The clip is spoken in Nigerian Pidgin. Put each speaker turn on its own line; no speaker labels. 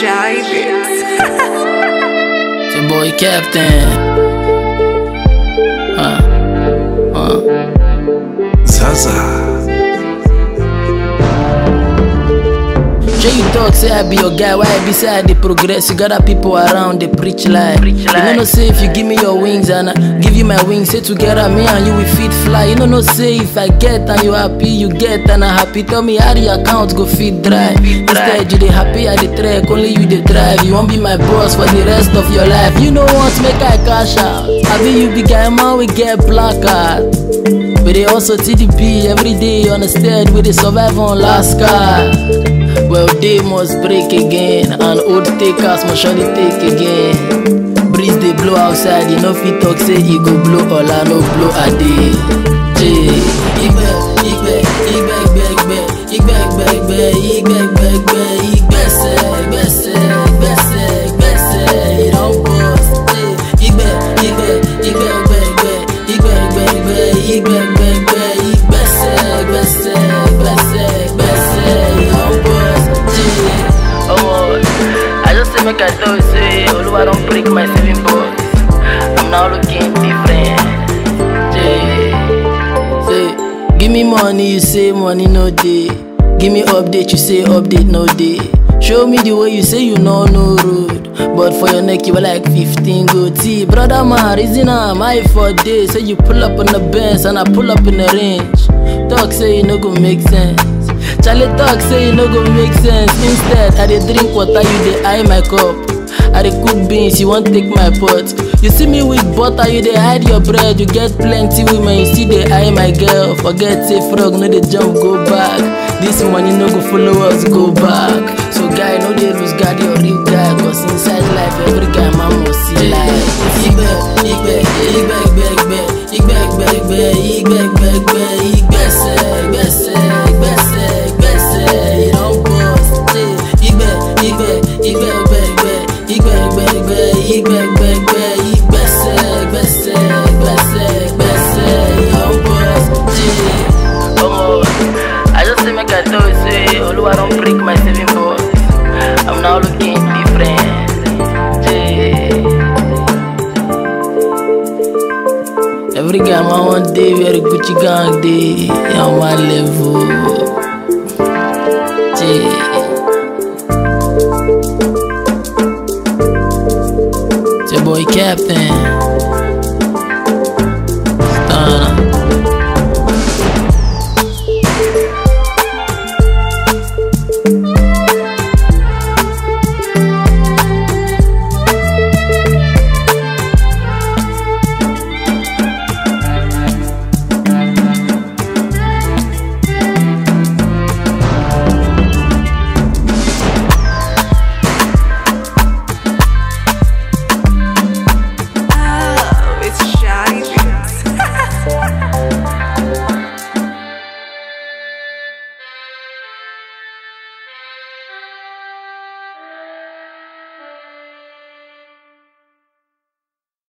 Shy Bits.
It's your boy Captain. Uh, uh.
Zaza.
Sure you talk, say I be your guy, why I be say I dey progress? You got other people around, they preach lie. You know no say if you give me your wings and I give you my wings, say together me and you we fit fly. You know no say if I get and you happy, you get and I happy. Tell me how the account go fit dry. Instead you dey happy, I dey track, only you dey drive. You won't be my boss for the rest of your life. You know what, make I cash out. I be you be guy man, we get black card. We dey also TDP every day on the stead, we dey survive on last card. Well, they must break again, and old takers must surely take again. Breeze they blow outside, you know fit talk say he go blow all I no blow a day. Jay, igbe, igbe, igbe, igbe, igbe, igbe, igbe, igbe, igbe, igbe, igbese, igbese, igbese, igbese, it don't bust. Jay, igbe, igbe, igbe, igbe, igbe, igbe, igbe, igbe, igbe, igbe, igbe, igbese, igbese, igbese, igbese, it don't bust. Jay, oh, I just say make I tell you say Oluwa don't break my saving box. I'm now looking different. Jay, say give me money, you say money no day. Give me update, you say update no day. Show me the way you say you know no road. But for your neck, you were like 15 goatee. Brother man, reason I'm high for days. Say you pull up on the bench and I pull up in the range. Talk say you no go make sense. Charlie talk say you no go make sense. Instead, I dey drink water, you dey eye my cup. I dey cook beans, you wan take my pot. You see me with butter, you dey hide your bread. You get plenty women, you still dey eye my girl. Forget say frog no dey jump, go back. This money no go follow us, go back. So guy, no dey lose guard your real guy. Cause inside life, every guy man must see life. Igbe, igbe, igbe, igbe, igbe, igbe, igbe, igbe, igbe, igbe, igbe, igbese, igbese, igbese, igbese, it don burst. Igbe, igbe, igbe, igbe, igbe, igbe, igbe, igbe, igbe, igbe, igbe, igbese, igbese, igbese, igbese, it don burst. Omo, I just say make I tell you say Oluwa don break my saving box. I'm now looking different. Jay. Every guy man one day wear a Gucci gang day on one level. Jay. It's your boy Captain.